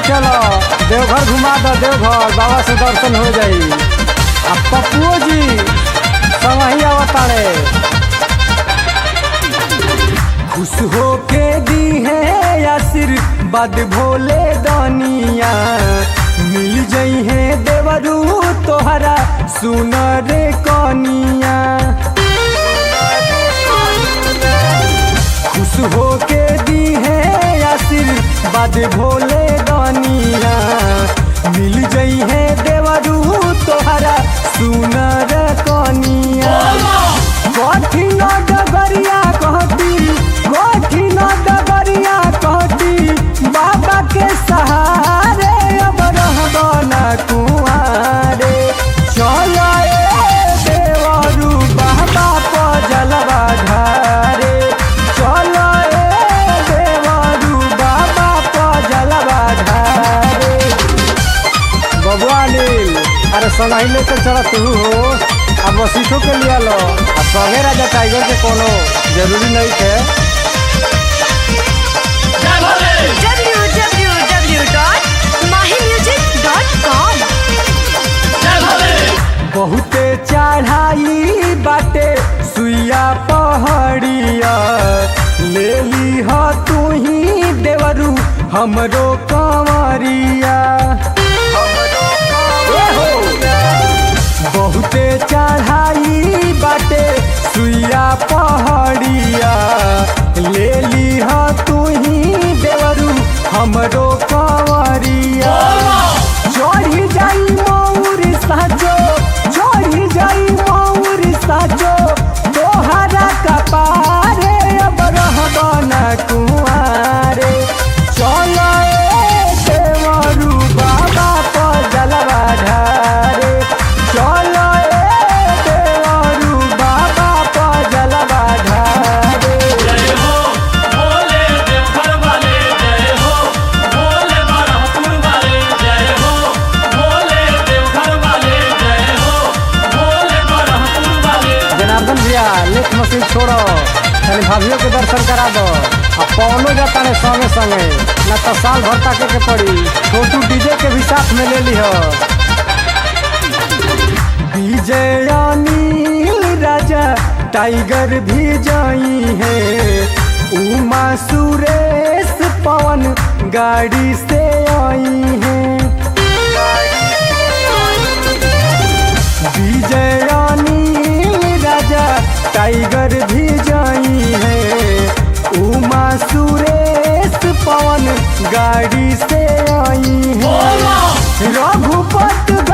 चलो देवघर घुमा दो देवघर बाबा से दर्शन हो जाई आ पप्पुओ जी संगही आवताड़े खुश हो के दी है आशीर्वाद भोले दानिया मिल जई है देवरू तोहरा सुनर कनिया खुश हो के दी है आशीर्वाद भोले दानिया मिल जई है देवरू तोहरा सुनर कनिया कठिन डगरिया कहती कठिन डगरिया कहती बाबा के सहारे अब रहब ना कुआरे चलो ए देवरू बाबा पर जलवा ढारे चलो ए देवरू बाबा पर जलवा ढारे बबुआ नील अरे सनाही लेके चला तू हो अब वसीठो के लिया लो अब संगे राजा टाइगर के कोनो जरूरी नहीं थे www.mahimusic.com बहुते चढ़ाई बाटे सुइया पहाड़िया ले ली ह तू ही देवरू हमरो कंवरिया बहुते चढ़ाई बाटे सुइया पहाड़िया ले ली ह तू ही देवरू हमरो कंवरिया चढ़ी जाई मौर साजो चढ़ी जाई मौर साजो तोहरा कपारे अब रहब ना कुआरे चलो ए देवरू बाबा पर जलवा ढारे चलो ए देवरू बाबा पर जलवा ढारे जय हो भोले देवघर वाले जय हो भोले बरहपुर वाले जय हो भोले देवघर वाले जय हो भोले बरहपुर वाले जनार्दन भैया लेट मशीन छोड़ो खाली भाभियों के दर्शन करा दो आ पवनो जाता ने संगे संगे न तो साल भर ताके के पड़ी छोटू डीजे के भी साथ में ले लिह डीजे अनिल राजा टाइगर भी जाई है उमा सुरेश पवन गाड़ी से आई है विजय अनिल राजा टाइगर भी जाई है उमा सुरेश पवन गाड़ी से आई है रघुपत